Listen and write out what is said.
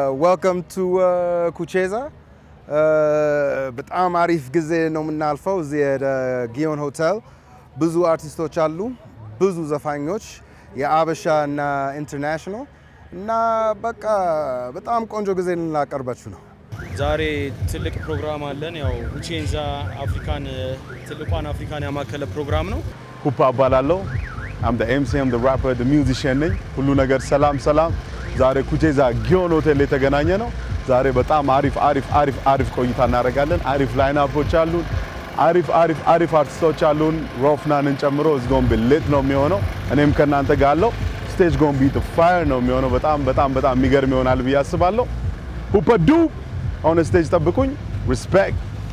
ዌልካም ቱ ኩቼዛ። በጣም አሪፍ ጊዜ ነው የምናልፈው እዚህ ጊዮን ሆቴል። ብዙ አርቲስቶች አሉ፣ ብዙ ዘፋኞች የአበሻ እና ኢንተርናሽናል እና በቃ በጣም ቆንጆ ጊዜ ልናቀርባችሁ ነው። ዛሬ ትልቅ ፕሮግራም አለን። ያው ሁቼንዛ አፍሪካን ትልቋን አፍሪካን ያማከለ ፕሮግራም ነው። ሁፓ እባላለሁ። አም ደ ኤምሲ አም ደ ራፐር ደ ሚውዚሽያን ነኝ። ሁሉ ነገር ሰላም ሰላም። ዛሬ ኩቼዛ ጊዮን ሆቴል የተገናኘ ነው። ዛሬ በጣም አሪፍ አሪፍ አሪፍ አሪፍ ቆይታ እናደርጋለን። አሪፍ ላይናፖች አሉን። አሪፍ አሪፍ አሪፍ አርቲስቶች አሉን። ሮፍናንን ጨምሮ እዝጎን ሌት ነው የሚሆነው። እኔም ከእናንተ ጋር አለው። ስቴጅ ጎን ቢት ፋየር ነው የሚሆነው። በጣም በጣም በጣም የሚገርም ይሆናል ብዬ አስባለሁ። ሁፐ ዱ ኦን ስቴጅ ጠብቁኝ። ሪስፔክት